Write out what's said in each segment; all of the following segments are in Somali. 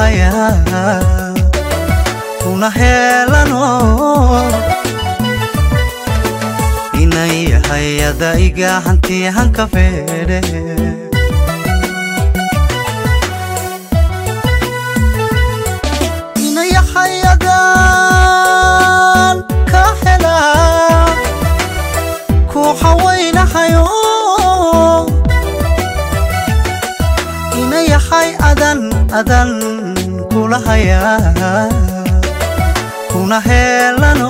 hayaa kuna heelano inan yahay adaiga hanti hanka feedhe inan yahay adaan ka helaa ku hawaynahayo ina yahay adan adan kula hayaa kuna heelano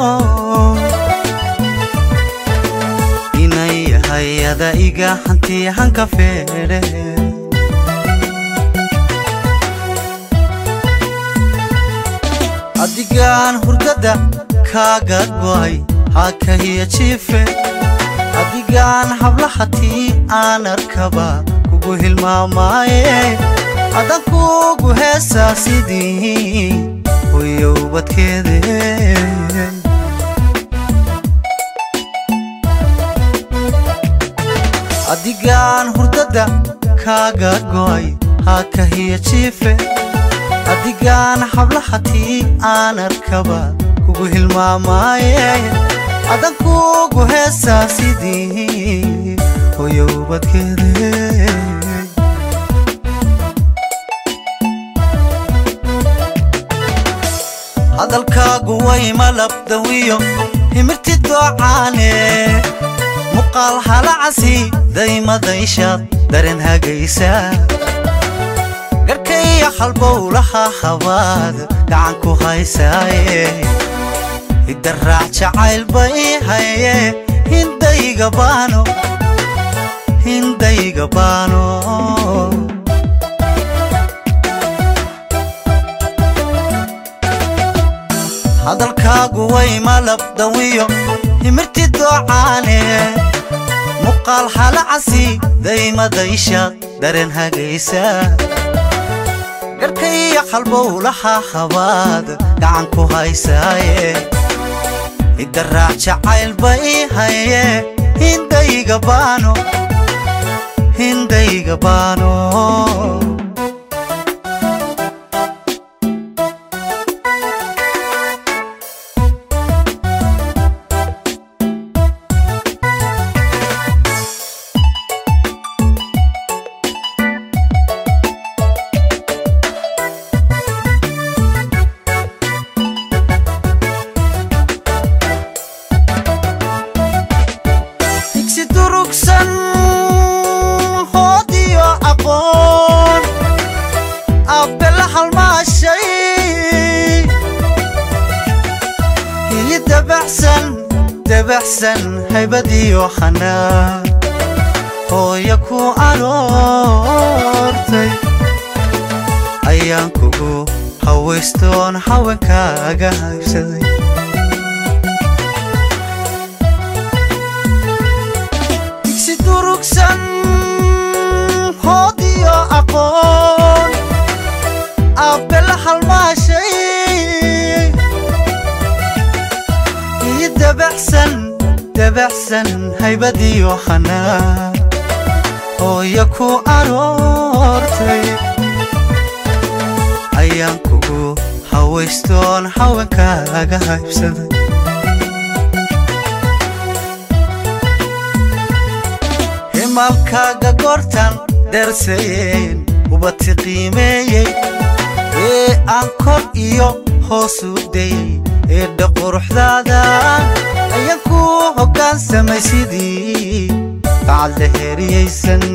ina yahay adaiga hanti hanka feedhe adigaan hurdada kaaga go'ay hakahiya jiife adigaan hablahatii aan arkaba kugu hilmaamaaye adan kugu heesaa sidii hoyowbadkeede adigaan hurdada kaaga go'ay hakahiya jiife adigaan hablahatii aan arkaba kugu hilmaamaaye adan kugu heesaa sidii hoyowbadkeede hadalkaagu way malabdawiyo himirti doocaane muqaal halacasi daymadayshaad daren hagaysa garkaiyo halbowlaha habaad gacan ku haysaaye idaraac jacaylba ii haye hindayga baano hindayga baano hadalkaagu way malabdawiyo himirti doocaane muqaal halacasi daymadayshaad daren hagaysa garkaiyo halbowlaha habaad gacan ku haysaaye idaraac jacaylba ii haye hindayga baano hindayga baano digsi durugsan hoodiyo aqoon abbe la halmaashay hili dabaxsan dabaxsan haybadiyo xanaa hooya ku aroortay ayaan kugu hawaystoon haweenkaaga haybsaday digsi durugsan hoodiyo aqoon abbe la halmaashay ii dabaxsan dabaxsan haybadiyo xanaa hooya ku aroortay ayaan kugu hawaystoon haweenkaaga haybsaday himalkaaga goortan darsayeen ubati qiimeeyey ee aan kor iyo hoos u dayey eedha quruxdaada ayaan ku hoggaansamay sidii bacad la heriyaysan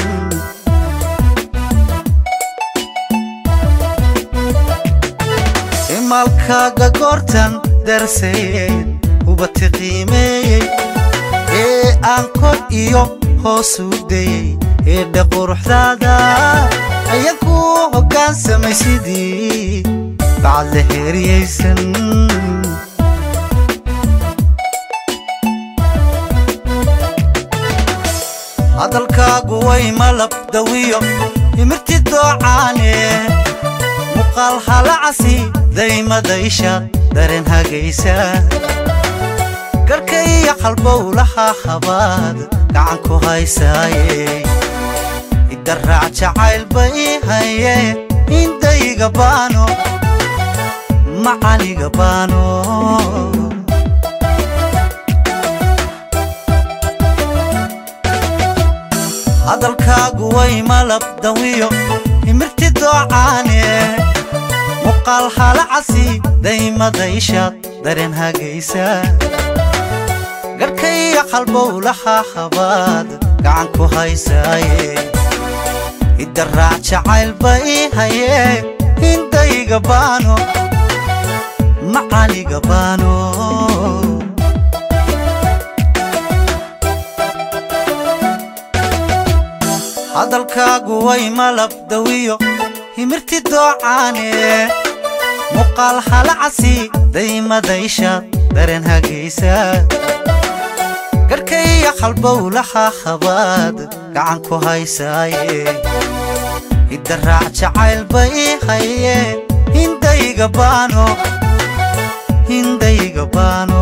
himalkaaga goortan darsayeen ubati qiimeeyey ee aan kor iyo hoos u dayey eedha quruxdaada ayaan ku hoggaansamay sidii bacad la heriyaysan hadalkaagu way malabdawiyo himirti doocaane muqaal halacasi daymadayshaad daren hagaysa garkaiyo halbowlaha habaad gacan ku haysaaye idaraac jacaylba ii haye indayga baano macaniga baano hadalkaagu way malab dawiyo himirti doocaane muqaal halacasi daymadayshaad dareen hagaysa garhkaiyo qalbowlaha habaad gacan ku haysaaye idaraac jacaylba ii hayee indayga baano macaniga baano hadalkaagu way malab dawiyo himirti doocaane muqaal halacasi daymadayshaad dareen hagaysa garhkaiyo qalbowlaha habaad gacan ku haysaaye idaraac jacaylba ii hayee hindayga baano hindayga baano